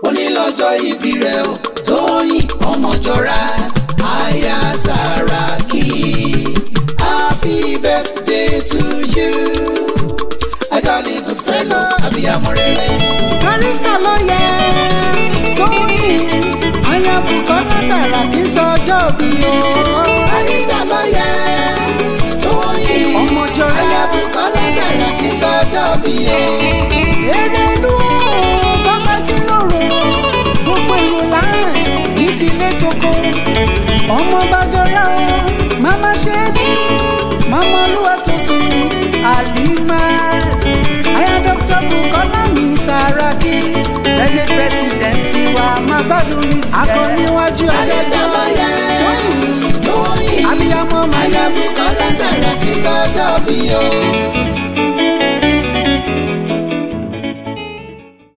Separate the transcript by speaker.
Speaker 1: onílọ́jọ́ ìbí rẹ̀ o tóyìn ọmọjọ́ra aya Sàràkí happy birthday to you a jolly good fellow abiyamọ rere.
Speaker 2: barista ló yẹ tóyìn aya Bùkọ́lá Sàràkí sọjọ́ bí o.
Speaker 1: barista ló yẹ tóyìn
Speaker 2: Ọmọjọ́ra.
Speaker 1: aya Bùkọ́lá Sàràkí sọjọ́ bí o.
Speaker 2: èrè inú bàbá jíròrò gbogbo èrò láàrin ní tilé tókó ọmọ bàjọ́ra màmá ṣe é ní màmá olúwa tó sì alimat aya dr Bùkọ́lá mi Sàràkí senate president tiwa máa gbádùn ní tiẹ̀ akọniwájú
Speaker 1: barista ló yẹ tóyìn
Speaker 2: abiyamọ máa
Speaker 1: aya Bùkọ́lá Sàràkí sọjọ́ bí o.